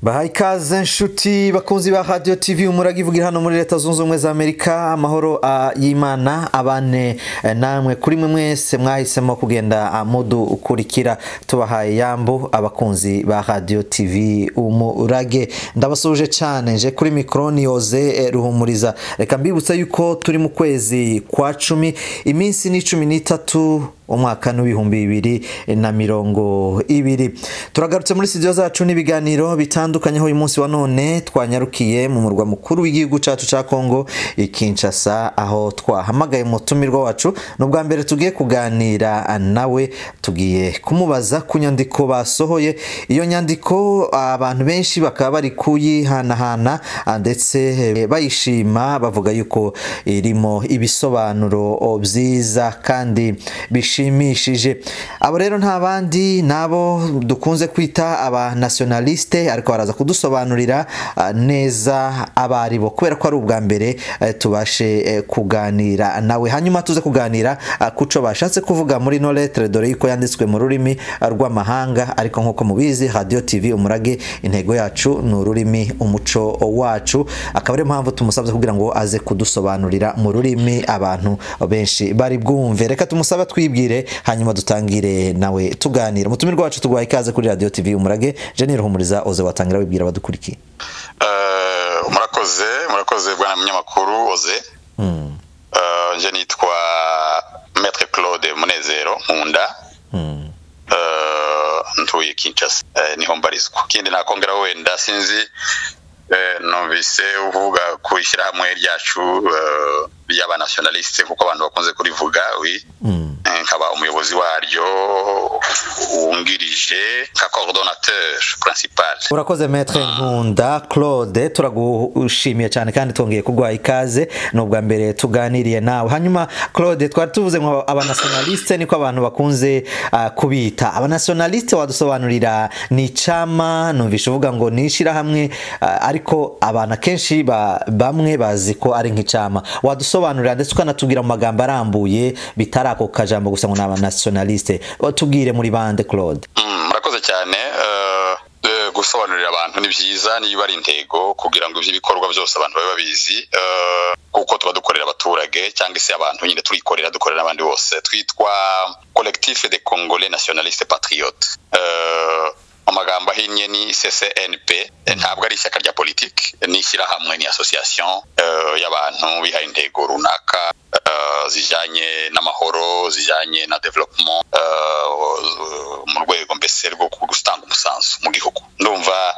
bahaye ikaze inshuti bakunzi ba radiyo tivi umurage ivugira hano muri leta zunze ubumwe za amerika amahoro ah, y'imana abane eh, namwe kuri mwe mwese mwahisemo kugenda ah, mudukurikira tubahaye yambu abakunzi ba radiyo tivi umurage ndabasuhuje cyane nje kuri mikoroni yoze ruhumuriza reka mbibutsa yuko turi mu kwezi kwa cumi iminsi ni cumi n'itatu umwaka n'ibihumbi bibiri na mirongo ibiri turagarutse muri studio zacu n'ibiganiro bitandukanye aho uyu munsi wa none twanyarukiye mu murwa mukuru w'igihugu cyacu cya kongo i kinshasa aho twahamagaye mutumirwa wacu ni ubwa mbere tugiye kuganira nawe tugiye kumubaza ku nyandiko basohoye iyo nyandiko abantu benshi bakaba bari kuyihanahana ah, ndetse eh, bayishima bavuga yuko irimo ibisobanuro oh, byiza kandi bishimishije abo rero nta bandi nabo dukunze kwita aba nationaliste ariko baraza kudusobanurira ah, neza aba ari bo kubera ko ari ubwa mbere eh, tubashe eh, kuganira nawe hanyuma tuze kuganira ah, ku cyo bashatse kuvuga muri no letre dore yuko yanditswe mu rurimi ah, rw'amahanga ariko nk'uko mubizi radio tv umurage intego yacu ni ururimi umuco wacu akaba ariyo mpamvu tumusabye kugira ngo aze kudusobanurira mu rurimi abantu benshi bari bwumve reka tumusaba twibwire hanyuma dutangire nawe tuganira umutumirwa wacu tuguhaye ikaze kuri radio tv umurage jenny ruhumuriza oze watangira wibwira abadukurikiye Eh, murakoze murakoze bwana munyamakuru oze Eh, nje nitwa maître claude munezero nkunda Eh, ntuye kinshasa Eh, niho mbarizwa ikindi nakongera wenda sinzi eh, numvise uvuga ku ishyirahamwe ryacu eh, ry'abanationaliste kuko abantu bakunze kurivuga wi Eh, nkaba umuyobozi waryo wungirije nka coordonnateur principal urakoze metre nkunda claude turagushimiye cyane kandi twongeye kuguha ikaze ni ubwa mbere tuganiriye nawe hanyuma claude twari tuvuze ngo abanationaliste niko abantu bakunze ah, kubita abanationaliste wadusobanurira ni icama numvisha uvuga ngo ni ishyirahamwe ah, ariko abantu akenshi ba- bamwe bazi ko ari nk'icama wadusobanurira ndetse ukanatubwira mu magambo arambuye bitari ako kajambo gusa ngo ni abanationaliste tubwire muri bande claude Mm, murakoze cyane eh, eh, gusobanurira abantu ni byiza niba ari intego kugira ngo iby'ibikorwa byose abantu babe babizi eh, kuko tuba dukorera abaturage cyangwa se abantu nyine turikorera dukorera n'abandi bose twitwa collectif de congolais nationaliste patriote Eh, mu magambo ahinnye ni ccnp Eh, ntabwo ari ishyaka rya politiki ni ishyirahamwe ni association eh, y'abantu bihaye intego runaka eh, zijyanye n'amahoro zijyanye na development eh, mu rwego mbese rwo gutanga umusanzu mu gihugu ndumva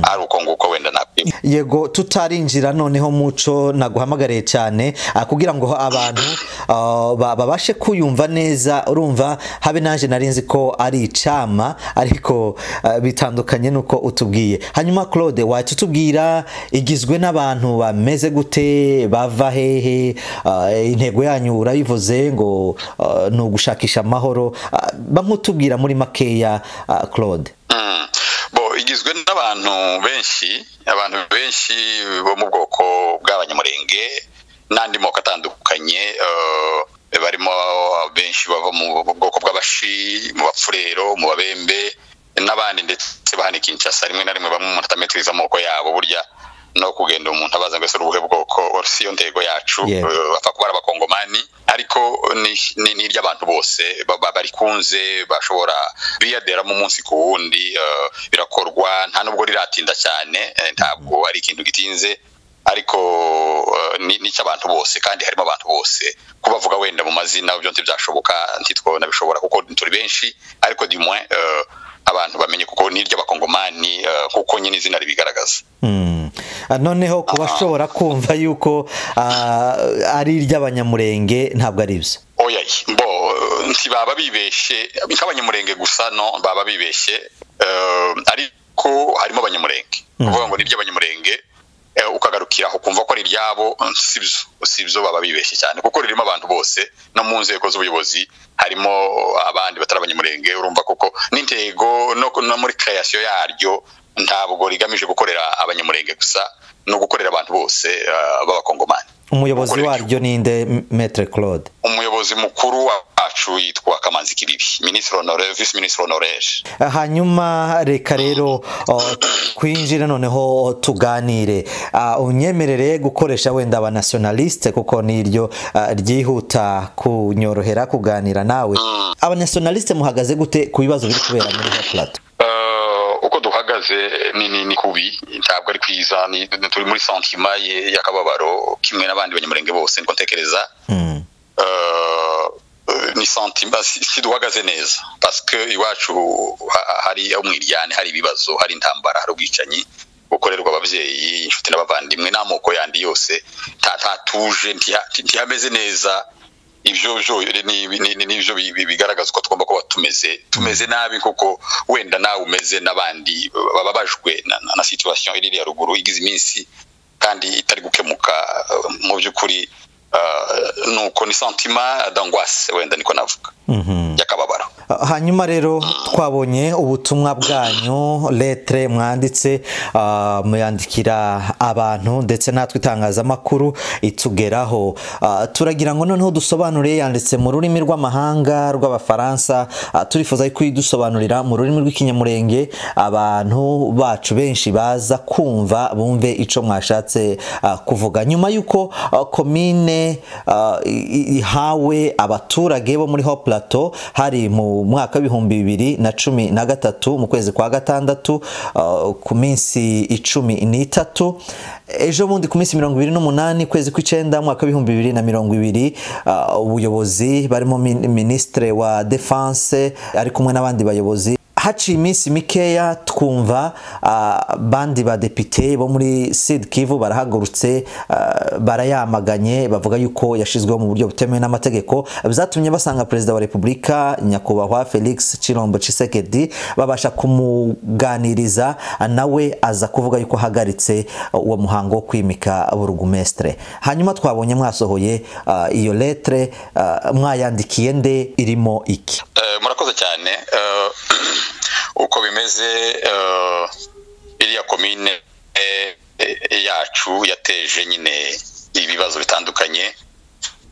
ari uko nguko wenda nakwima yego tutarinjira noneho muco naguhamagariye cyane ah, kugira ngo abantu ah, ba- babashe kuyumva neza urumva habe naje nari nzi ko ari icama ariko ah, bitandukanye nuko utubwiye hanyuma claude wahita utubwira igizwe n'abantu bameze gute bava hehe ah, intego yanyu urayivuze ngo ah, ni ugushakisha amahoro Ah, bamutubwira muri makeya ah, claude Mm. bo igizwe n'abantu benshi abantu benshi bo mu bwoko bw'abanyamurenge n'andi moko atandukanye eh, barimo benshi bava mu bwoko bw'abashi mu bapfurero mu babembe n'abandi ndetse bahana kinshasa rimwe na rimwe bamwe umuntu atametiriza amoko yabo burya no kugenda umuntu abaza ngo ese urubuhe bwoko si yo ntego yacu Yego. Eh, bapfa kuba ari abakongomani ariko ni- ni ni iry'abantu bose ba- ba- barikunze bashobora biyaderamo umunsi ku wundi eh, birakorwa nta nubwo riratinda cyane eh, ntabwo ari ikintu gitinze ariko eh, ni ni icy'abantu bose kandi harimo abantu bose kubavuga wenda mu mazina byo ntibyashoboka ntitwabona bishobora kuko turi benshi ariko dimwe abantu bamenye kuko ni iry'abakongomani eh, kuko nyine izina ribigaragaza Mm. Ah, noneho ku bashobora kumva yuko ah, ari iry'abanyamurenge ntabwo ari byo oya bo eh, ntibaba bibeshe nk'abanyamurenge gusa no baba bibeshe eh, ariko harimo abanyamurenge kuvuga ngo ni iry'abanyamurenge eh, ukagarukira aho kumva ko ari iryabo mm, si byo si byo baba bibeshye cyane kuko ririmo abantu bose no mu nzego z'ubuyobozi harimo abandi batari abanyamurenge urumva kuko n'intego no, no muri kreasiyo yaryo ntabwo rigamije gukorera abanyamurenge gusa ni ugukorera abantu bose eh, b'abakongomani umuyobozi waryo ninde metre claude umuyobozi mukuru wacu yitwa kamanzi kiribi minisitiri honorere visi minisitiri honorere hanyuma reka rero o, kwinjira noneho tuganire Ah, unyemerere gukoresha wenda abanationaliste kuko niryo ah, ryihuta kunyorohera kuganira nawe abanationaliste muhagaze gute ku bibazo biri kubera muri Hot plateau Eh, uko duhagaze ni ni ni kubi ntabwo ari kwiza ni ni- turi muri santima ye- y'akababaro kimwe n'abandi banyamurenge bose niko ntekereza Mm. Eh, eh, ni santima si si duhagaze neza paske iwacu ha- hari umwiryane hari ibibazo hari intambara hari ubwicanyi bukorerwa ababyeyi inshuti n'abavandimwe n'amoko yandi yose nta- ntatuje ntiha- ntihameze neza ibyo byo ni- ni- ni- nibyo bi- bi- bigaragaza uko tugomba kuba tumeze tumeze nabi kuko wenda nawe umeze n'abandi bababajwe na, na, na situation iri ya ruguru igize iminsi kandi itari gukemuka uh, mu by'ukuri uh, nuko ni santima dangwase wenda niko navuga Mhm. y'akababaro hanyuma rero twabonye ubutumwa bwanyu letre mwanditse ah, muyandikira abantu ndetse natwe itangazamakuru itugeraho Ah, turagira ngo noneho dusobanure yanditse mu rurimi rw'amahanga rw'abafaransa Ah, turifuza ko idusobanurira mu rurimi rw'ikinyamurenge abantu bacu benshi baza kumva bumve icyo mwashatse ah, kuvuga nyuma y'uko ah, komine ah, i- ihawe abaturage bo muri ho plateau hari mu mwaka w'ibihumbi bibiri na cumi na gatatu mu kwezi kwa gatandatu ah, ku minsi icumi n'itatu ejo bundi ku minsi mirongo ibiri n'umunani kwezi kw'icyenda mu mwaka w'ibihumbi bibiri na mirongo ibiri ah, ubuyobozi barimo min- minisitire wa defense ari kumwe n'abandi bayobozi haciye iminsi mikeya twumva ah, bandi badepite bo muri sud kivu barahagurutse ah, barayamaganye bavuga yuko yashyizweho mu buryo butemewe n'amategeko byatumye basanga perezida wa repubulika nyakubahwa felix chilombo Tshisekedi babasha kumuganiriza ah, nawe aza kuvuga yuko ahagaritse ah, uwo muhango wo kwimika burugumestre hanyuma twabonye mwasohoye ah, iyo letre ah, mwayandikiye nde irimo iki Eh, murakoze cyane Eh, uko bimeze eh, iriya komine eh, eh, yacu yateje nyine ibibazo bitandukanye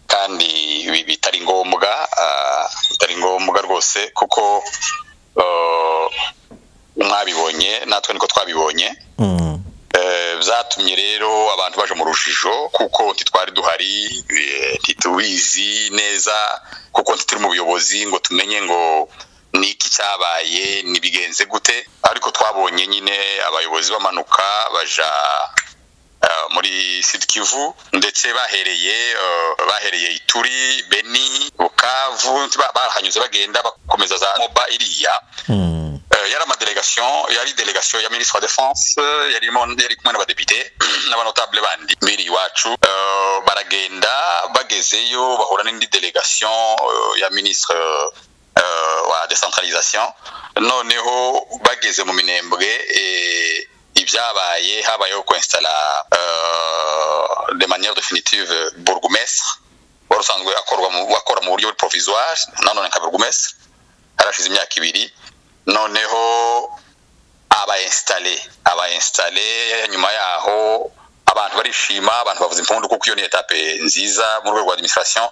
kandi bi- bitari ngombwa ah, bitari ngombwa rwose kuko eh, mwabibonye natwe niko twabibonye Mm. Eh, byatumye rero abantu baje mu rujijo kuko ntitwari duhari eh, ntitubizi neza kuko ntituri mu buyobozi ngo tumenye ngo ni iki cyabaye ntibigenze gute ariko twabonye nyine abayobozi bamanuka baja eh, muri Sud Kivu ndetse bahereye eh, bahereye Ituri Beni Bukavu ba- bahanyuze bagenda bakomeza za Moba iriya Mm. Euh, yari amadelegation yari delegation ya ministre wa defense euh, yarimo yari kumwe n'abadepite n'abanotable bandi biri iwacu Euh, baragenda bagezeyo bahura n'indi delegation euh, ya ministre euh, wa decentralisation noneho bageze mu minembwe eh, ibyabaye habayeho kwinstala euh, de manière définitive bourgmestre wari usanzwe akorwa mu- akora mu buryo provisoire nanone nka bourgmestre harashize imyaka ibiri noneho abainstale abainstale nyuma yaho abantu barishima abantu bavuza impundu kuko iyo ni etape nziza mu rwego rwa administration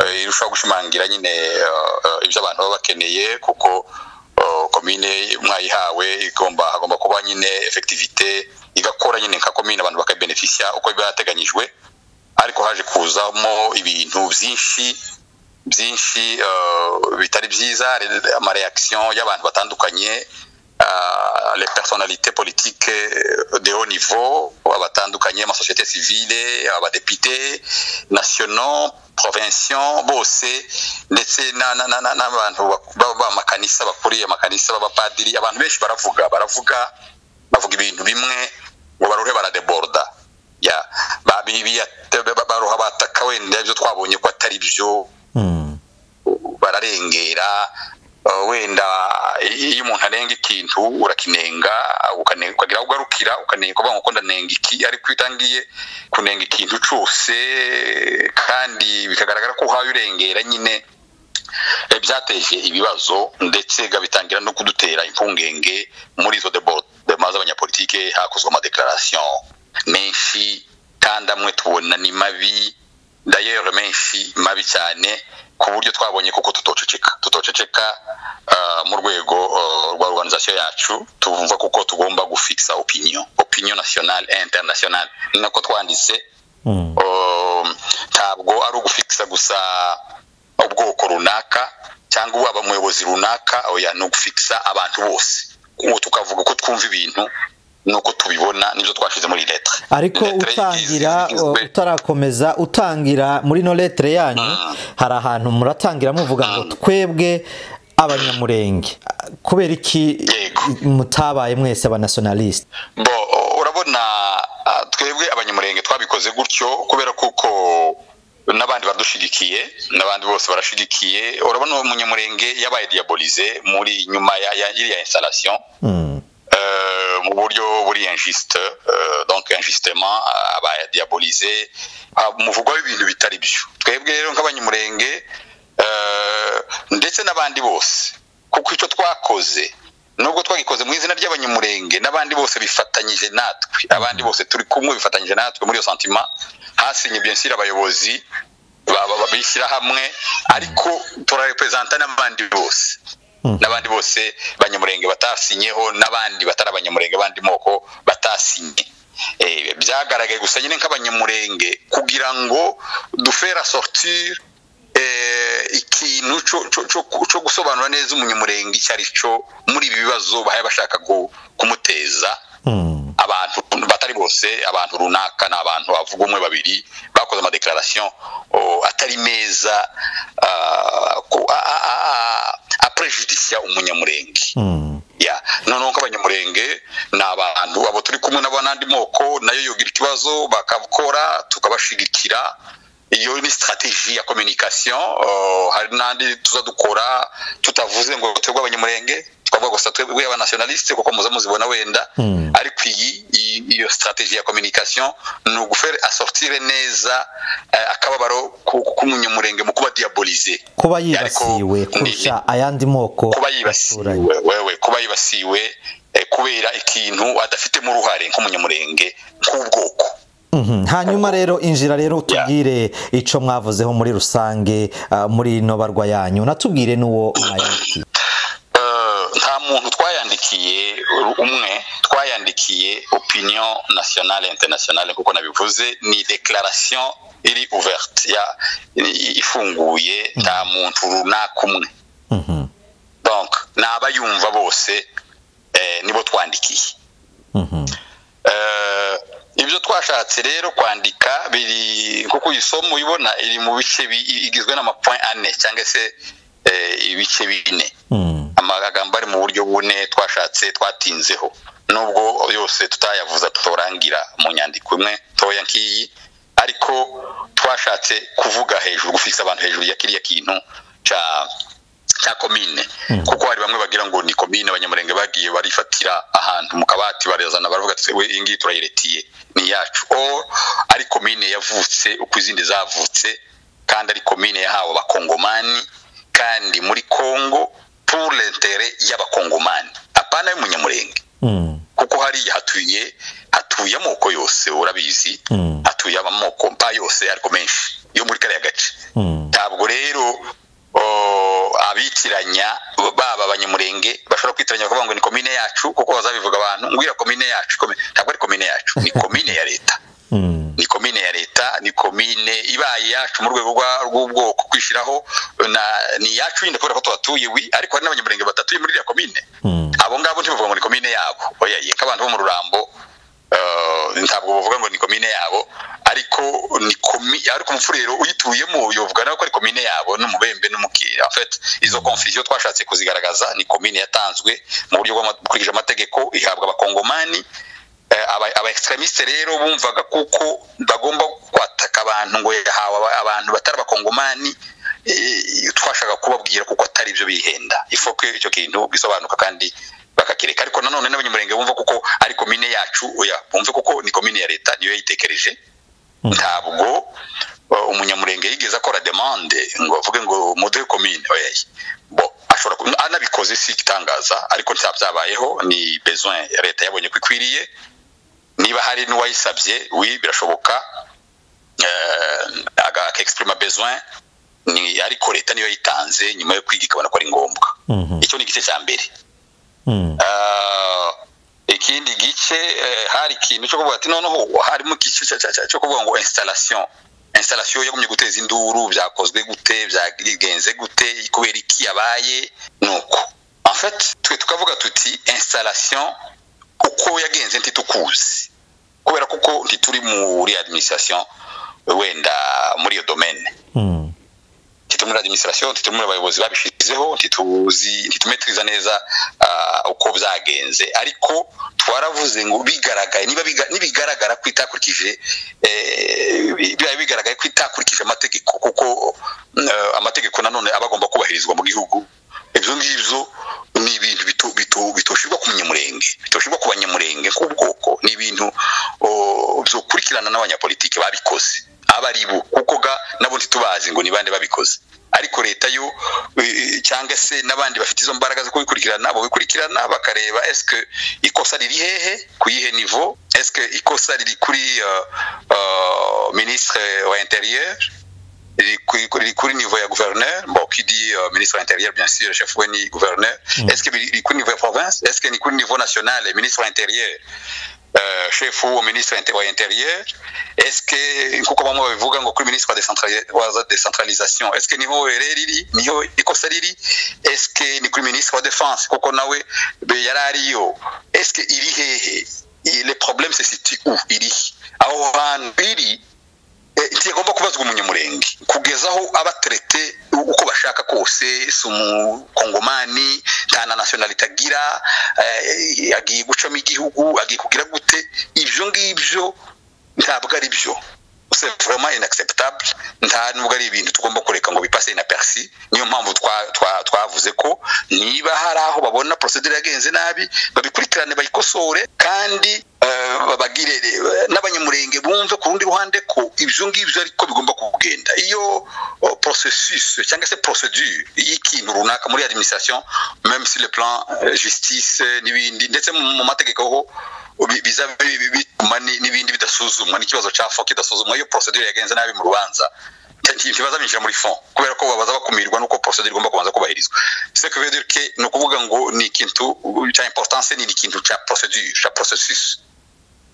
eh, irushaho gushimangira nyine eh, eh, ibyo abantu baba bakeneye kuko eh, komine mwayihawe igomba hagomba kuba nyine effectivité igakora nyine nka komine abantu bakabeneficia uko biba yateganyijwe ariko haje kuzamo ibintu byinshi byinshi euh, bitari byiza amareaction y'abantu batandukanye euh, les personnalités politiques euh, de haut niveau batandukanye amasosiyete civile abadepite nationaux provinciaux bose ndetse na- na- na- na- n'abantu b'amakanisa bakuriye amakanisa b'abapadiri abantu benshi baravuga baravuga bavuga ibintu bimwe ngo baruhe baradeboruda ya babi- biyate- ba- ba- baruha bataka wenda ibyo twabonye ko atari byo Mm. bararengera uh, wenda iyo umuntu arenga ikintu urakinenga ukane- ukagira aho ugarukira ukanenga ukavuga ngo ko ndanenga iki ariko iyo utangiye kunenga ikintu cyose kandi bikagaragara ko uhawe urengera nyine eh, byateje ibibazo ndetse bitangira no kudutera impungenge muri izo debordema z'abanyapolitike hakozwe amadekararasiyo menshi kandi amwe tubona ni mabi dayere menshi mabi cyane ku buryo twabonye kuko tutoceceka tutoceceka mu rwego rwa organizasiyo yacu tuvuga kuko tugomba gufikisa opiniyo opiniyo nasiyonali interinasiyonali ni nako twanditse ntabwo ari ugufikisa gusa ubwoko runaka cyangwa waba umuyobozi runaka oya ni ugufikisa abantu bose uwo tukavuga ko twumva ibintu nuko tubibona nibyo twashyize muri leta ariko utangira utarakomeza utangira muri ino letere yanyu hari ahantu muratangira muvuga ngo twebwe abanyamurenge kubera iki mutabaye mwese abanasiyonalisite urabona twebwe abanyamurenge twabikoze gutyo kubera kuko n'abandi badushigikiye n'abandi bose barashigikiye urabona uwo munyamurenge yabaye diyabolize muri nyuma y'iriya instalasiyo mu buryo buri injisite donke injisitema aba yadiyabolize muvugwaho ibintu bitari byo twebwe rero nk'abanyamurenge ndetse n'abandi bose kuko icyo twakoze nubwo twagikoze mu izina ry'abanyamurenge n'abandi bose bifatanyije natwe abandi bose turi kumwe bifatanyije natwe muri iyo santima hasinye byinshi abayobozi bishyira hamwe ariko turarepezanta n'abandi bose n'abandi bose banyamurenge batasinyeho n'abandi batari abanyamurenge abandi moko batasinye byagaragaye gusa nyine nk'abanyamurenge kugira ngo dufera sorutire ikintu cyo gusobanura neza umunyamurenge icyo ari cyo muri ibi bibazo bahaye bashaka kumuteza abantu batari bose abantu runaka ni abantu bavuga umwe babiri bakoze amadeklarasiyo atari meza aprejudisiya umunyamurenge noneho nk'abanyamurenge ni abantu abo turi kumwe n'andi moko nayo yogira ikibazo bakakora tukabashigikira iyo ni sitarateji ya kominikasiyo hari n'andi tuza dukora tutavuze ngo twebwe abanyamurenge twavuga gusa twebwe abanasiyonalisite kuko muza muzibona wenda ariko iyi iyo sitarateji ya kominikasiyo ni ugufere asortire neza akababaro k'umunyamurenge mu kuba diyabolize kuba yibasiwe kurusha ayandi moko kuba yibasiwe wewe kuba yibasiwe kubera ikintu adafitemo uruhare nk'umunyamurenge nk'ubwoko hanyuma rero injira rero utubwire icyo mwavuzeho muri rusange muri ino barwa yanyu natubwire n'uwo mwayandikiye nta muntu twayandikiye umwe twayandikiye opinion nationale internationale kuko nabivuze ni declaration iri ouverte ifunguye nta muntu runaka umwe donc ni abayumva bose nibo twandikiye ibyo twashatse rero kwandika biri nkuko uyisoma uyibona iri mu bice igizwe n'amapoint ane cyangwa se ibice bine amagambo ari mu buryo bune twashatse twatinzeho nubwo yose tutayavuza tutorangira mu nyandiko imwe toya nk'iyi ariko twashatse kuvuga hejuru gufisa abantu hejuru ya kiriya kintu cya cya komine kuko hari bamwe bagira ngo ni komine abanyamurenge bagiye barifatira ahantu mu kabati barazana baravuga ati we iyi ngiyi turayiretiye ni iyacu o ari komine yavutse uko izindi zavutse kandi ari komine yahawe abakongomani kandi muri kongo pour l'intere y'abakongomani apana y'umunyamurenge kuko hariya hatuye hatuye amoko yose urabizi hatuye amoko mpa yose ariko menshi yo muri kariya gace ntabwo rero abitiranya baba abanyamurenge bashobora kwitiranya kuvuga ngo ni komine yacu kuko bazabivuga abantu ngwira komine yacu ntabwo ari komine yacu ni komine ya leta ni komine ya leta ni komine ibaye yacu mu rwego rw'ubwoko kwishyiraho ni iyacu nyine kubera ko tuhatuye wi ariko hari n'abanyamurenge badatuye muri iriya komine abo ngabo ntibavuga ngo ni komine yabo oya nk'abantu bo mu rurambo ntabwo bavuga ngo ni komine yabo ariko ni komi ariko umufurero uyituyemo yovuga nawe ko ari komine yabo n'umubembe n'umukira afet izo confusion twashatse kuzigaragaza ni komine yatanzwe mu buryo bw'amakurikije amategeko ihabwa abakongomani aba extremiste rero bumvaga kuko bagomba kwataka abantu ngo yahawe abantu batari abakongomani twashaka kubabwira kuko atari ibyo bihenda ifoke icyo kintu bisobanuka kandi bakakireka ariko nanone n'abanyamurenge bumva kuko ari komine yacu oya bumve kuko ni komine ya leta niyo yayitekereje ntabwo umunyamurenge yigeze akora demande ngo bavuge ngo muduhe komine oya bo ashobora anabikoze si igitangaza ariko nta byabayeho ni besoin leta yabonye ko ikwiriye niba hari n'uwayisabye wi birashoboka agakexprima besoin ni ariko leta niyo yitanze nyuma yo kwiga ikabona ko ari ngombwa icyo ni igice cya mbere Ah, ikindi gice eh, hari ikintu cyo kuvuga ati noneho harimo igice cya- cya- cya- cyo kuvuga ngo installation installation yagumye guteza induru byakozwe gute byagenze gute kubera iki yabaye nuko en fait twe tukavuga tuti installation uko yagenze ntitukuzi kubera kuko ntituri muri administration wenda muri iyo domaine Mm. ntituri muri administration ntituri muri abayobozi babishyizeho ntituzi ntitumetiriza neza ah, uko byagenze ariko twaravuze ngo bigaragaye niba biga- nibigaragara ko itakurikije eh, biba bigaragaye ko itakurikije amategeko kuko eh, amategeko nanone aba agomba kubahirizwa mu gihugu ibyo ngibyo ni ibintu bitu- bitu- bitoshyirwa ku munyamurenge bitoshyirwa ku banyamurenge nk'ubwoko ni ibintu oh, byokurikirana n'abanyapolitiki babikoze aba ari bo kuko ga nabo ntitubazi ngo ni bande babikoze ariko leta yo eh, cyangwa se n'abandi bafite izo mbaraga zo kubikurikirana babikurikirana bakareba eske ikosa riri hehe ku yihe nivo eske ikosa riri kuri eh, eh, ministre wa intérieur riri kuri- riri kuri niveau ya gouverneur bon qui dit euh, ministre intérieur bien sûr chef we ni gouverneur Mm. est-ce que biri- riri kuri niveau ya province est-ce que ni kuri niveau national ministre intérieur euh, chef wa ministre inte- wa intérieur est-ce que nkuko bamwe babivuga ngo kuri ministre wa décentrali- wa za décentralisation est-ce que niho rero riri niho ikosa riri est-ce que ni kuri ministre wa défense kuko nawe be yari ariyo est-ce que iri hehe I- le problème se situe où iri aho hantu iri Eh, ntigomba kubazwa umunyamurenge kugeza aho abaterete uko bashaka kose si umukongomani nta na nationalite agira eh, agiye gucamo igihugu agiye kugira gute ibyo ngibyo ntabwo ari byo c'est vraiment inacceptable nta nubwo ari ibintu tugomba kureka ngo bipase na persi niyo mpamvu twa- twa- twavuze ko niba hari aho babona procedure yagenze nabi babikurikirane bayikosore kandi eh, babagire n'abanyamurenge bumve ku rundi ruhande ko ibyo ngibyo ariko bigomba kugenda iyo oh, processus cyangwa se procedure y'ikintu runaka muri administration même sur le plan eh, justice eh, n'ibindi ndetse mu mu mategeko ho bi- biza bi- bi- bituma ni- n'ibindi bidasuzumwa n'ikibazo cyafa kidasuzumwa iyo procedure yagenze nabi mu rubanza nti- ntibaza binjira muri fond kubera ko babaza bakumirwa nuko procedure igomba kubanza kubahirizwa ce que veut dire que ni ukuvuga ngo ni ikintu cya importance ni ikintu cya procedure cya processus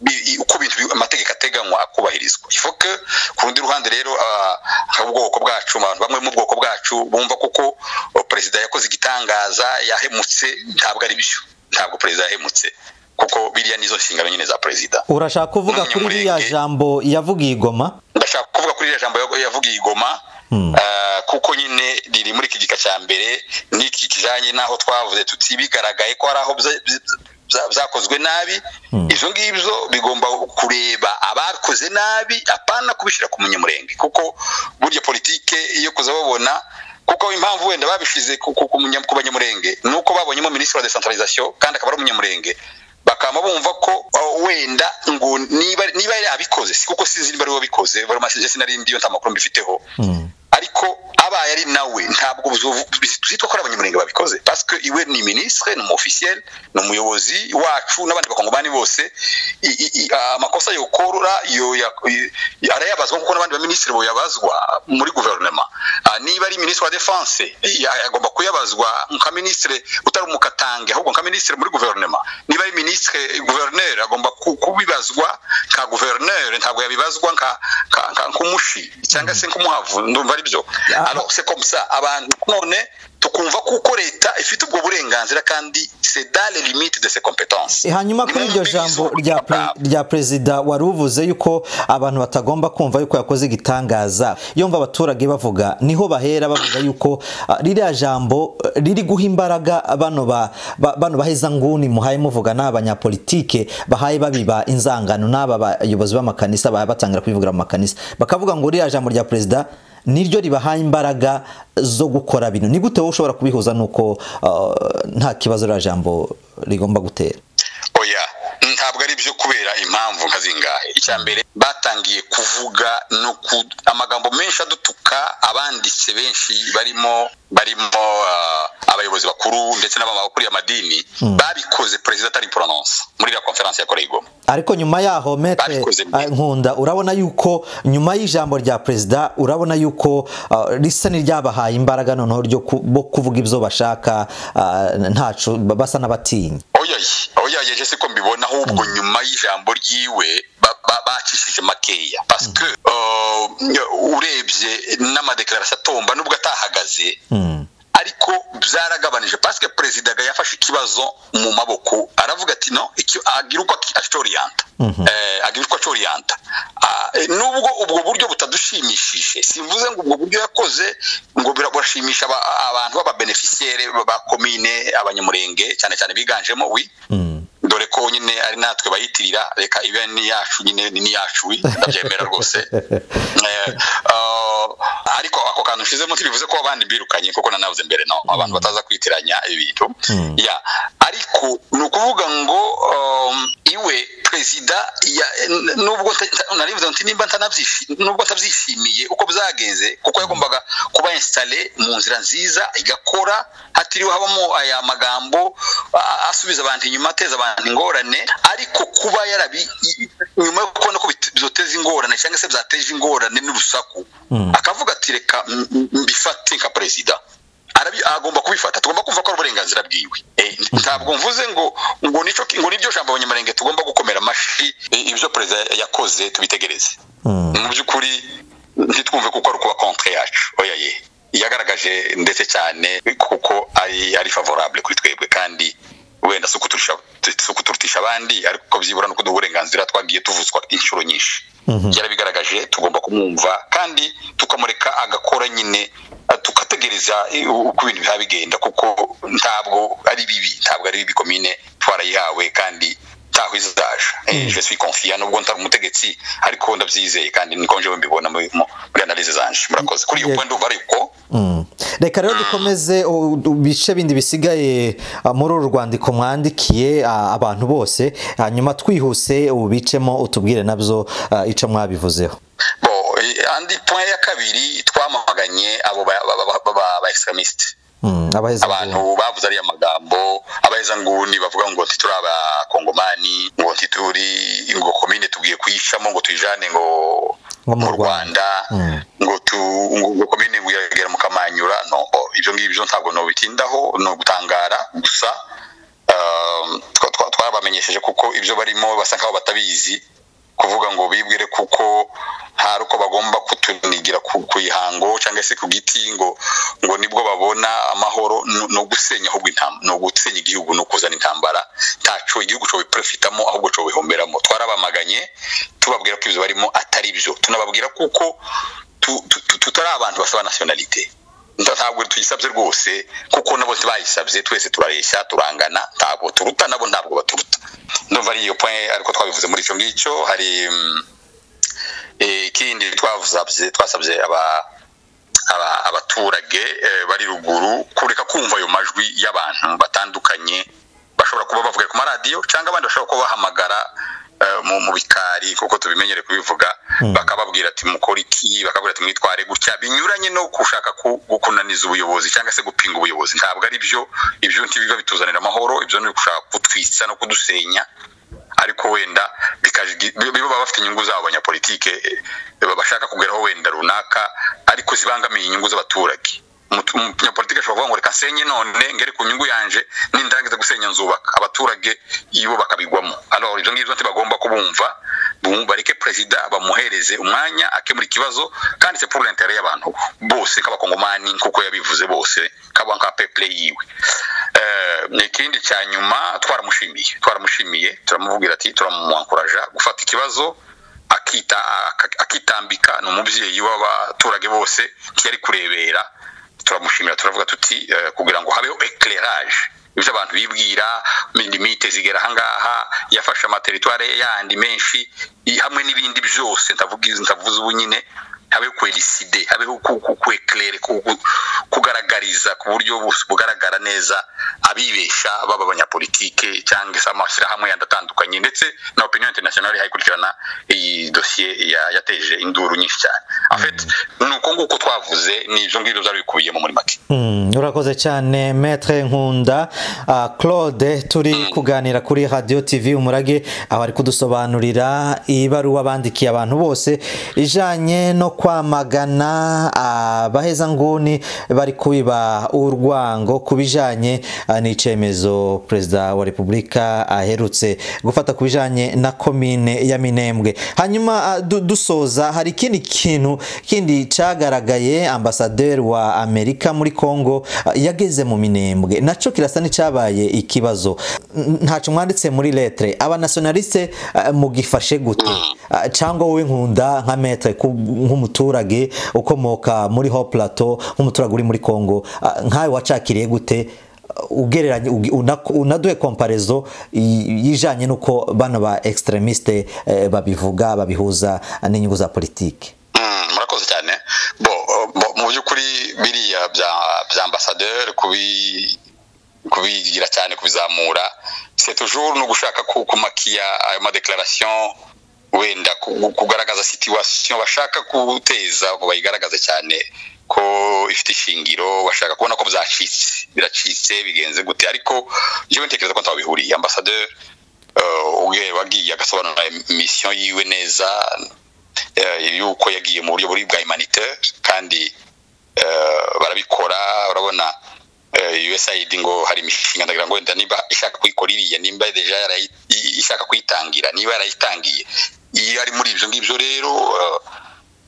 Bi- i- uko ibintu bi- amategeko ateganywa akubahirizwa ifu ko ku rundi ruhande rero ah, ubwoko bwacu abantu bamwe mu bwoko bwacu bumva kuko oh, perezida yakoze igitangaza yahemutse ntabwo ari byo ntabwo perezida yahemutse kuko biriya nizo nshingano nyine za perezida urashaka kuvuga kuri ririya Umunyamurenge. jambo yavugiye igoma ndashaka kuvuga kuri iriya jambo yo- yavugiye i goma Hmm. eh, kuko nyine riri muri iki gika cya mbere n'iki kijyanye n'aho twavuze tuti bigaragaye ko hari aho bya- bya- bya- byakozwe nabi Hmm. ibyo ngibyo bigomba kureba abakoze nabi apana kubishyira ku munyamurenge kuko burya politike iyo kuza babona kuko impamvu wenda babishyize ku- ku- ku munya- ku banyamurenge ni uko babonyemo minisitiri wa decentralisation kandi akaba ari umunyamurenge bakaba bumva ko uh, wenda ngo niba niba yari abikoze si kuko sinzi niba ari we wabikoze vraiment sinzi sinari ndiyo nta makuru mbifiteho Mm. ariko abaye ari nawe ntabwo buzovu- bizitwa ko ari abanyamurenge babikoze parce que iwe ni ministre ni umu officiel ni umuyobozi wacu n'abandi bakongomani bose I- i- i- amakosa yokorora yo ya- i- arayabazwa kuko n'abandi baminisitiri boyabazwa muri guverinoma Ah, niba ari ministre wa defense ya- agomba kuyabazwa nka ministre utari umukatange ahubwo nka ministre muri guverinoma niba ari ministre gouverneur agomba ku- kubibazwa nka gouverneur ntabwo yabibazwa nka- nka nka- nk'umushi cyangwa se nk'umuhavu ndumva ari byo Ah. Alors, c'est comme ça abantu none tukumva kuko leta ifite ubwo burenganzira kandi c'est dans les limites de ses compétences hanyuma kuri iryo jambo rya pre- rya perezida wari uvuze yuko abantu batagomba kumva yuko yakoze igitangaza yumva abaturage bavuga niho bahera bavuga yuko ah, ririya jambo eh, riri guha imbaraga bano ba- ba- bano baheza nguni muhaye muvuga n'aba banyapolitike bahaye babiba inzangano n'aba bayobozi b'amakanisa baba batangira kubivugira mu makanisa bakavuga ngo ririya jambo rya perezida niryo ribahaye imbaraga zo gukora bino ni gute wowe ushobora kubihuza nuko ah, nta kibazo ririya jambo rigomba gutera oya ntabwo ari byo kubera impamvu nka zingahe icya mbere batangiye kuvuga no ku amagambo menshi adutuka gushaka abanditsi benshi barimo barimo uh, abayobozi bakuru ndetse n'abama bakuriye amadini babikoze perezida atari pronounce muri la conference yakoreye igoma ariko nyuma yaho metre Babikoze mbere. ah, nkunda urabona yuko nyuma y'ijambo rya perezida urabona yuko ah, risa n'iryabahaye imbaraga noneho ryo ku- bo kuvuga ibyo bashaka ah, ntacu basa n'abatinya oyaye oyaye je siko mbibona ahubwo nyuma y'ijambo ryiwe ba- ba- bacishije makeya paske uh, urebye n'amadeklarasiyo atomba nubwo atahagaze Mm. ariko byaragabanije paske perezida yafashe ikibazo mu maboko aravuga ati no icyo- agira uko acoriyanta agira uko acoriyanta Ah, eh, nubwo ubwo buryo butadushimishije simvuze ngo ubwo buryo yakoze ngo bira- burashimisha aba- abantu b'ababenefisiyere ba komine abanyamurenge cyane cyane biganjemo wi Mm. dore ko nyine ari natwe bayitirira reka ibe n'iyacu nyine ni n'iyacu wi ndabyemera rwose Eh, ah, ariko ako kantu nshizemo ntibivuze ko abandi birukanye kuko nanavuze mbere no abantu bataza kwitiranya ibintu Mm. ya ariko ni ukuvuga ngo um, iwe perezida ya- n- nubwo nta- nta- narivuze nti nimba ntanabyishi- nubwo ntabyishimiye uko byagenze kuko yagombaga kuba installe mu nzira nziza igakora hatiriwe habamo aya magambo a- asubiza abantu inyuma ateza abantu ingorane ariko kuba yarabi i- nyuma yo kubona ko bit- bizoteza ingorane cyangwa se byateje ingorane n'urusaku Mm. akavuga ati reka m- m- mbifate nka perezida arabi agomba kubifata tugomba kumva ko ari uburenganzira bwiwe Eh, ntabwo mvuze ngo ngo nico ngo nibyo jambo abanyamurenge tugomba gukomera amashi i- ibyo perezida yakoze tubitegereze Mm. mu by'ukuri ntitwumve kuko ari ukuba contre yacu oya ye yagaragaje ndetse cyane kuko ari ari favorable kuri twebwe kandi wenda si ukuturusha si ukuturutisha abandi ariko byibura no kuduha uburenganzira twagiye tuvuzwa inshuro nyinshi Mhm. yarabigaragaje tugomba kumwumva kandi tukamureka agakora nyine eh, tugategereza eh, uko ibintu bizaba bigenda kuko ntabwo ari bibi ntabwo ari bibi komine twarayihawe kandi ntaho izaje Eh, je suis confiant nubwo ntari umutegetsi ariko ndabyizeye kandi niko njewe mbibona muri mu- muri analyse zanje murakoze kuri iyo Yego. point ndumva ariko Mm. reka rero dukomeze u- u- ibice bindi bisigaye ah, muri uru rwandiko mwandikiye ah, abantu bose hanyuma twihuse ubicemo utubwire nabyo ah, ico mwabivuzeho bo eh, andi point ya kabiri twamaganye abo ba- ba- ba- ba- ba- ba extremiste Mm, abaheza abantu bavuze ariya magambo abaheza nguni bavuga ngo ntituri abakongomani ngo ntituri ngo komine tugiye kuyicamo ngo tuyijane ngo Nko mu mu rwanda Mm. ngo tu ngo ngo komine ngo iragera mu kamanyura no oh, ibyo ngibyo ntabwo nobitindaho ni ugutangara gusa um, twa- twa- twabamenyesheje kuko ibyo barimo basa nkaho batabizi kuvuga ngo bibwire kuko hari uko bagomba kutunigira ku ku ihango cyangwa se ku giti ngo ngo nibwo babona amahoro ni- ni ugusenya ahubwo intambara ni ugusenya igihugu ni ukuzana intambara ntaco igihugu cyo biprofitamo ahubwo cyo bihomberamo twarabamaganye tubabwira ko ibyo barimo atari byo tunababwira kuko tu- tu- tu- tutari abantu basaba nationalité Nta- ntabwo tuyisabye rwose kuko nabo ntibayisabye twese turareshya turangana ntabwo turuta nabo ntabwo baturuta ndumva ari iyo point ariko twabivuze muri icyo ngicyo hari mm, eh, ikindi twavuze twasabye aba- aba- abaturage eh, bari ruguru kureka kumva ayo majwi y'abantu batandukanye bashobora kuba bavuga ku maradiyo cyangwa abandi bashobora kuba bahamagara eh, mu mu bikari kuko tubimenyere kubivuga bakababwira ati mukora iki bakabwira ati mwitware gutya binyuranye no gushaka ku- kunaniza ubuyobozi cyangwa se gupinga ubuyobozi ntabwo ari byo ibyo ntibiba bituzanira amahoro ibyo ni ugushaka kutwitsa no kudusenya ariko wenda bikaji- bi- biba bafite inyungu zabo abanyapolitike eh, bashaka kugeraho wenda runaka ariko zibangamiye inyungu z'abaturage Umutu- umunyapolitike ashobora kuvuga ngo reka nsenye none ngere ku nyungu yanje nindangiza gusenya nzubaka abaturage ibo bakabigwamo alors ibyo ngibyo ntibagomba kubumva bum- bareke perezida bamuhereze umwanya akemura ikibazo kandi c'est pour l'intérêt y'abantu bose nk'abakongomani nk'uko yabivuze bose kaba nka peple yiwe Eh, ikindi cya nyuma twaramushimiye twaramushimiye turamubwira ati turamwankuraja gufata ikibazo akita aka- akitambika ni umubyeyi w'abaturage bose ntiyari kurebera turamushimira turavuga tuti eh, kugira ngo habeho eclairage ibyo abantu bibwira limite zigera ahangaha yafashe amateritware yandi menshi i- hamwe n'ibindi byose ndavuga- ndavuze ubu nyine habeho kweriside habeho ku- ku- kweclaire ku- ku- kugaragariza ku buryo bus- bugaragara neza abibesha baba abanyapolitike cyangwa se amashyirahamwe yandi atandukanye ndetse na opinion international ihaye ikurikirana iyi dosiye ya- yateje induru nyinshi cyane afite ni uko nguko twavuze ni ibyo ngibyo byari bikubiyemo muri make Mm, urakoze cyane metre nkunda Ah, claude turi kuganira kuri radio tv umurage aho ari kudusobanurira ibaruwa bandikiye abantu bose ijanye no kwamagana abaheza nguni bari kubiba urwango ku bijanye ah, n'icemezo perezida wa repubulika aherutse gufata ku bijanye na komine ya minembwe hanyuma ah, du- dusoza hari ikindi kintu kindi cagaragaye ambasaderi wa amerika muri congo ah, yageze mu minembwe naco kirasa n'icyabaye ikibazo N- ntaco mwanditse muri letre abanationaliste ah, mugifashe gute Ah, cyangwa wowe nkunda nka metre ku- nk'umuturage ukomoka muri ho plateau nk'umuturage uri muri congo ah, nkawe wacakiriye gute Ah, ugereranye ugi- unako- unaduhe komparezo y- yijanye n'uko bano ba extremiste eh, babivuga babihuza n'inyungu za politike Mm, murakoze cyane bo eh, bo- mu by'ukuri biriya bya bya ambasaderi kubi kubigira cyane kubizamura c'est toujours no gushaka ku- kumakiya ayo madeclaration wenda ku- kugaragaza situation bashaka guteza ngo bayigaragaze cyane ko ifite ishingiro bashaka kubona ko byacitse biracitse bigenze gute ariko jewe ntekereza ko ntabihuriye ambasaderi eh, uge- wagiye agasobanura mission yiwe neza eh, yuko yagiye mu buryo buri bwa humanitaire kandi eh, barabikora urabona eh, USAID ngo hari imishinga ndagira ngo wenda niba ishaka kuyikora iriya nimba deja yarayi- i- ishaka kuyitangira niba yarayitangiye iyo ari muri ibyo ngibyo rero eh,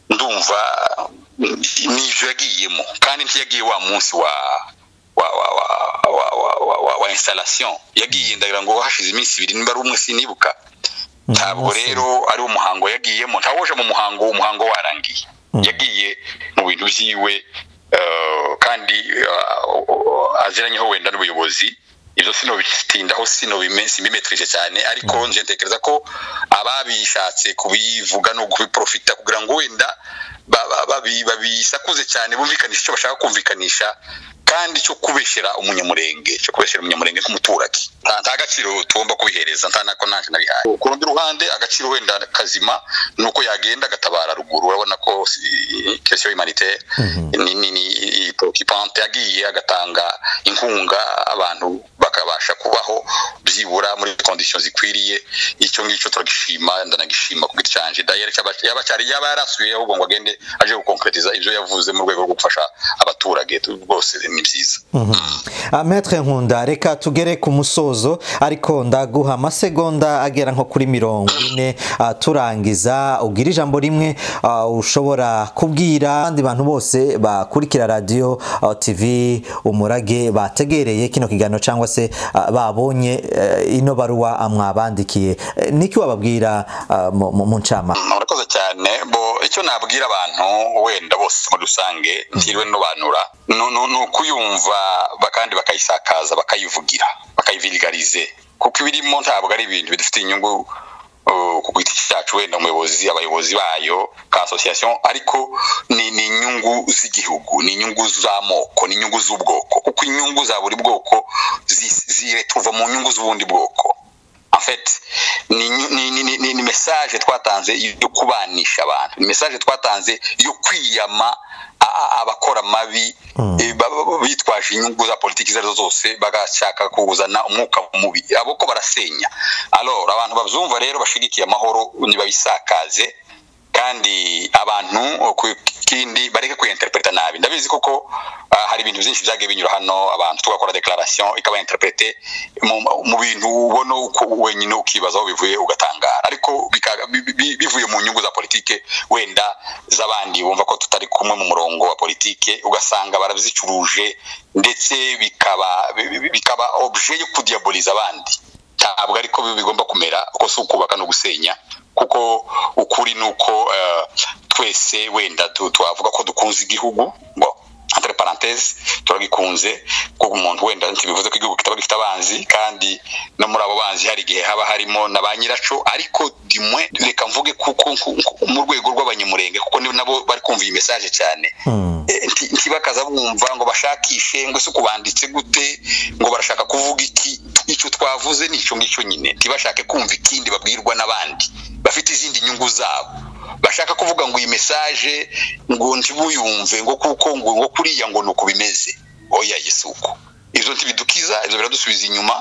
ndumva n'ibyo yagiyemo kandi ntiyagiye wa munsi wa wa wa wa wa wa wa, wa, wa installation yagiye ndagira ngo hashize iminsi ibiri niba ari umwe sinibuka ntabwo Umunsi. rero ari umuhango yagiyemo ntawoje mu muhango umuhango warangiye yagiye mu bintu byiwe eh, kandi eh, aziranyeho wenda n'ubuyobozi ibyo sinobitindaho sinobimetrije cyane ariko nje ntekereza ko ababishatse kubivuga no kubiprofita kugira ngo wenda ba- ba- babi- babisakuze cyane bumvikanisha icyo bashaka kumvikanisha kandi cyo kubeshyera umunyamurenge cyo kubeshyera umunyamurenge nk'umuturage nta nta gaciro tugomba kubihereza nta nako ntacyo nabihaye ku rundi ruhande agaciro wenda kazima ni uko yagenda agatabara ruguru urabona ko kesiyo humanitaire ni ni ni preoccupante yagiye agatanga inkunga abantu bakabasha kubaho byibura muri condition zikwiriye icyo ngicyo turagishima ndanagishima ku giti canje dayere yaba cyari yaba yarasubiyeho ubwo ngo agende aje gukonkretiza ivyo yavuze mu rwego rwo gufasha abaturage bose ni byiza Ah, Maître nkunda reka tugere ku musozo ariko ndaguha amasegonda agera nko kuri mirongo ine ah, turangiza ubwira ijambo rimwe ah, ushobora kubwira abandi bantu bose bakurikira radiyo ah, tv umurage bategereye kino kiganiro cyangwa se ah, babonye eh, ino baruwa ah, mwabandikiye Eh, niki wababwira ah, mu- mu mu ncamake Mm, murakoze cyane bo icyo nabwira abantu wenda bose muri rusange ntiriwe nobanura ni ni- ni ukuyumva ba- kandi bakayisakaza bakayivugira bakayivirigarize kuko ibirimo ntabwo ari ibintu bidufitiye inyungu uh, ku giti cyacu wenda umuyobozi abayobozi bayo ka association ariko ni ni inyungu z'igihugu ni inyungu z'amoko ni inyungu z'ubwoko kuko inyungu za buri bwoko zi- ziretuva mu nyungu z'ubundi bwoko en fait ni, ni, ni, ni, ni, ni message twatanze yo kubanisha abantu ni message twatanze yo kwiyama a- a- abakora mabi eh, ba- ba- ba- bitwaje inyungu za politiki izo arizo zose bagashaka kuzana umwuka mubi abo ko barasenya alors abantu babyumva rero bashigikiye amahoro nibabisakaze kandi abantu ku- kindi bareke kuyinterpreta nabi ndabizi koko ah, hari ibintu byinshi byagiye binyura hano abantu tugakora declaration ikaba interprete mu mu bintu ubona uko wenyine ukibaza aho bivuye ugatangara ariko bika- bi- bi- bivuye mu nyungu za politike wenda z'abandi bumva ko tutari kumwe mu murongo wa politike ugasanga barazicuruje ndetse bikaba bi- bi- bikaba objet yo kudiaboliza abandi ntabwo ariko bi- bigomba kumera uko si ukubaka no gusenya kuko ukuri ni uko eh, twese wenda tu- twavuga ko dukunze igihugu ngo entre parenthèse turagikunze kuko umuntu wenda ntibivuze ko igihugu kitaba gifite abanzi kandi no muri abo banzi hari igihe haba harimo na ba nyiraco ariko dimwe reka mvuge kuko nku- nku- mu rwego rw'abanyamurenge kuko ni- nabo bari kumva iyi message cyane Eh, nti- ntibakaza bumva ngo bashakishe ngo se kubanditse gute ngo barashaka kuvuga iki icyo twavuze ni icyo ngicyo nyine ntibashake kumva ikindi babwirwa n'abandi bafite izindi nyungu zabo bashaka kuvuga ngo iyi mesaje ngo ntibuyumve ngo kuko ngo ngo kuriya ngo ni uko bimeze oya si uko ibyo ntibidukiza ibyo biradusubiza inyuma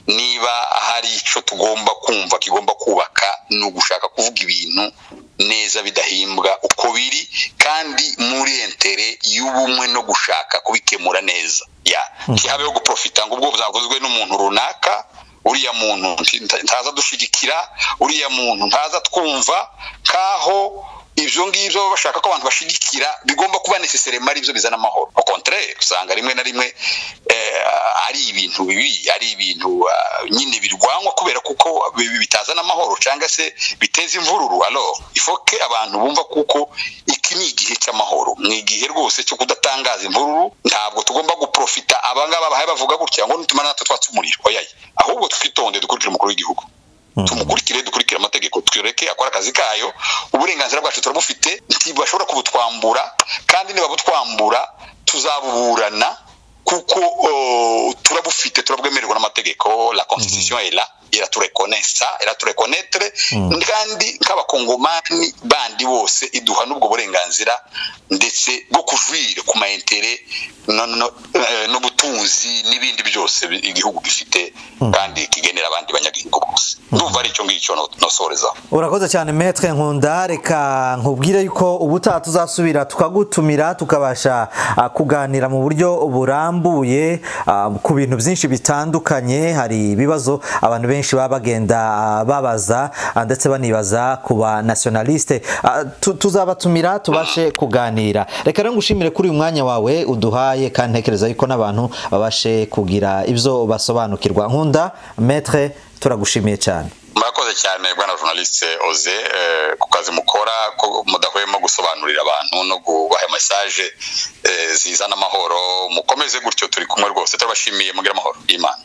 niba hari icyo tugomba kumva kigomba kubaka ni ugushaka kuvuga ibintu neza bidahimbwa uko biri kandi muri entere y'ubumwe no gushaka kubikemura neza ya ntihabeho guprofita ngo ubwo buzavuzwe n'umuntu runaka uriya muntu nti- ntaza dushigikira uriya muntu ntaza twumva nk'aho ibyo ngibyo baba bashaka ko abantu bashigikira bigomba kuba necessary ari byo bizana amahoro au contraire usanga rimwe na rimwe eh, ari ibintu bibi ari ibintu ah, nyine birwanywa kubera kuko bi- bi- bitazana amahoro cyangwa se biteza imvururu alors ifoke abantu bumva kuko iki ni igihe cy'amahoro ni igihe rwose cyo kudatangaza imvururu ntabwo tugomba guprofita abangaba bahaye bavuga gutya ngo nitumara natwe twatse umuriro oyaye ahubwo twitonde dukurikire umukuru w'igihugu tumukurikire dukurikire amategeko twereke akora akazi kayo uburenganzira bwacu turabufite ntibashobora kubutwambura kandi nibabutwambura tuzabuburana kuko oh, turabufite turabwemererwa n'amategeko la constitution est là iraturekonesa iraturekonetre kandi nk'abakongomani bandi bose iduha n'ubwo burenganzira ndetse bwo kujwira ku maintere no- no- eh, n'ubutunzi n'ibindi byose bi- igihugu gifite kandi kigenera abandi banyagihugu bose ndumva ari icyo ngicyo no- nosorezaho urakoze cyane metre nkunda reka nkubwire yuko ubutaha tuzasubira tukagutumira tukabasha ah, kuganira mu buryo burambuye ah, ku bintu byinshi bitandukanye hari ibibazo abantu benshi baba bagenda ah, babaza ah, ndetse banibaza ku ba nationaliste Ah, tu- tuzabatumira tubashe kuganira reka rero ngushimire kuri uyu mwanya wawe uduhaye kandi ntekereza yuko n'abantu babashe kugira ibyo basobanukirwa nkunda metre turagushimiye cyane murakoze cyane bwana journaliste oze eh, ku kazi mukora ko mudahwema gusobanurira abantu no gubaha mesaje eh, zizana amahoro mukomeze gutyo turi kumwe rwose turabashimiye mugire amahoro y'imana